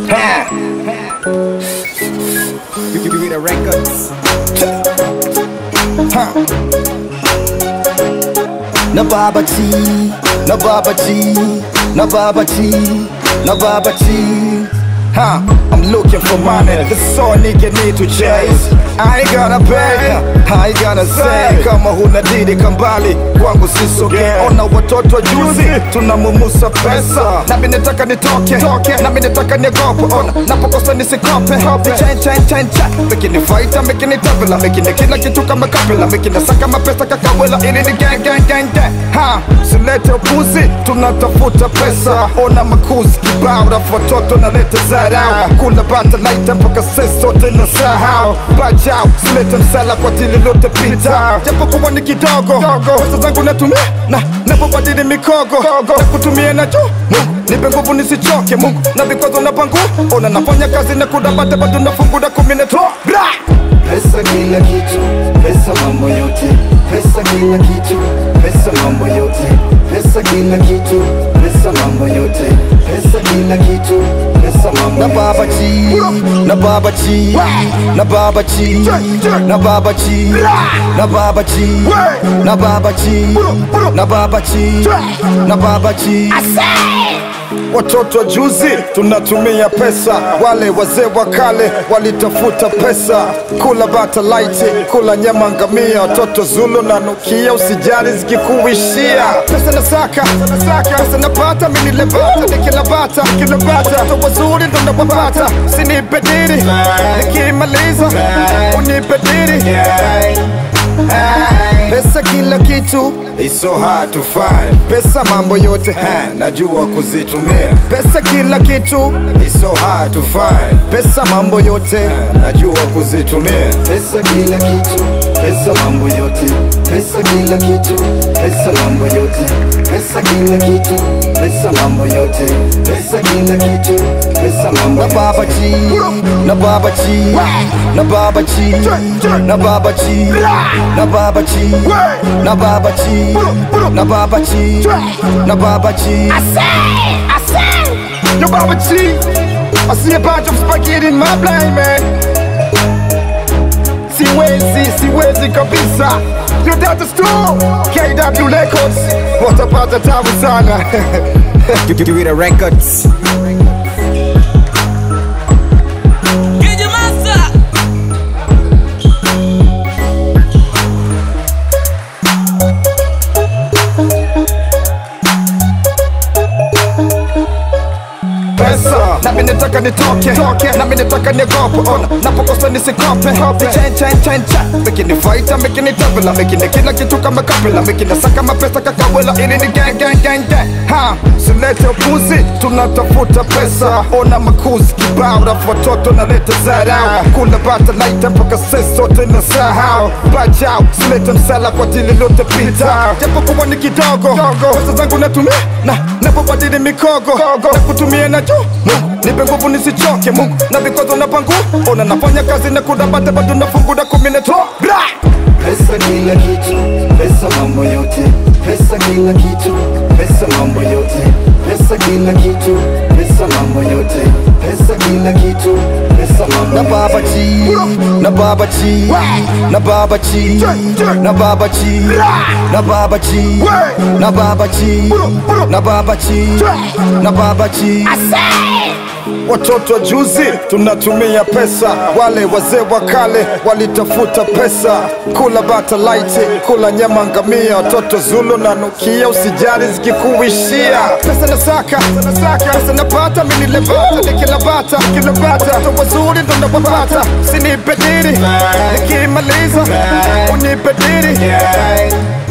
Ha. Give the records. Ha. Na baba T, na baba T, na baba T, na baba T. Huh, I'm looking for money. This all nigga need to chase. I ain't gonna pay, I ain't gonna say. Kama huna didi kambali, kwangu sisogee. Ona watoto juzi, tunamumusa pesa. Nami nataka nitoke, nami nataka niogope. Ona, napokosa nisikope. Ni chain, chain, chain, chain. Mekini fighter, mekini tabela, mekini kila kitu kama kabela, mekini saka mapesa kakawela. Ili ni gang, gang, gang, gang. Ha, silete upuzi, tunatafuta pesa. Ona makuzi kibao, rafu watoto naleta zarau. Kula bata laita mpaka sisi sote na sahau. Bajau, silete msala kwa tili lote pita. Japo kuwa ni kidogo, pesa zangu natumia na napobadili mikogo na kutumia na juu Mungu nipe nguvu nisichoke Mungu na vikwazo na pangu ona nafanya kazi na kudabata bado nafungura kumi na toa bra Pesa kila kitu, pesa mambo yote, pesa kila kitu, pesa mambo yote, pesa kila kitu, pesa mambo yote, pesa kila kitu, pesa mambo na yote. baba chi na baba chi na baba chi na baba chi na baba chi na baba chi na baba chi na baba chi Watoto wa juzi tunatumia pesa, wale wazee wa kale walitafuta pesa, kula bata laiti, kula nyama ngamia, watoto Zulu na nukia, usijali zikikuishia. Pesa nasaka, pesa napata, mimi lebata, nikila bata, nikila bata, watoto wazuri ndo nawapata, sinipe diri, nikimaliza unipe diri. Pesa kila kitu, It's so hard to find, pesa mambo yote, ha, najua kuzitumia. pesa kila kitu, It's so hard to find, pesa mambo yote. najua kuzitumia. Pesa kila kitu, pesa mambo yote, pesa kila kitu, pesa mambo yote, pesa kila kitu, pesa mambo yote, pesa kila kitu, pesa mambo na yote. baba chi na baba chi na baba chi na baba chi na baba chi na baba chi na baba chi na baba chi Yo baba chi I see a bunch of spaghetti in my blind man Siwezi, siwezi kabisa Yo that is true KW Records Watapata tabu sana Give the records. Get your master. pesa nami nataka nitoke nami nataka niogope ona napokosa nisikope Ni chain chain chain chain mekini fighter mekini tabela mekini kila kitu kama kapela mekini saka mapesa kakawela ili ni gang gang gang gang ha silete upuzi tunatafuta pesa ona makuzi kibao rafu watoto naleta zarau kula bata laita mpaka sisi sote na sahau bajau silete msala kwa tili lote pita japo kuwa ni kidogo pesa zangu natumia na napobadili mikogo na kutumia na juu Mungu nipe nguvu nisichoke Mungu na vikwazo na pangu ona nafanya kazi na kudabata bado nafungura kumi na toa bra Pesa kila kitu, pesa mambo yote, pesa kila kitu, pesa mambo yote, pesa kila kitu, pesa mambo yote, pesa kila kitu, pesa mambo na yote. baba chi na baba chi na baba chi na baba chi na baba chi na baba chi na baba chi na baba chi Watoto wa juzi tunatumia pesa, wale wazee wa kale walitafuta pesa, kula bata laiti, kula nyama ngamia, watoto Zulu na nukia, usijali zikikuishia. Pesa nasaka, pesa napata, mimi lebata, nikila bata, nikila bata, watoto wazuri ndo nawapata, sinipe diri, nikimaliza unipe diri.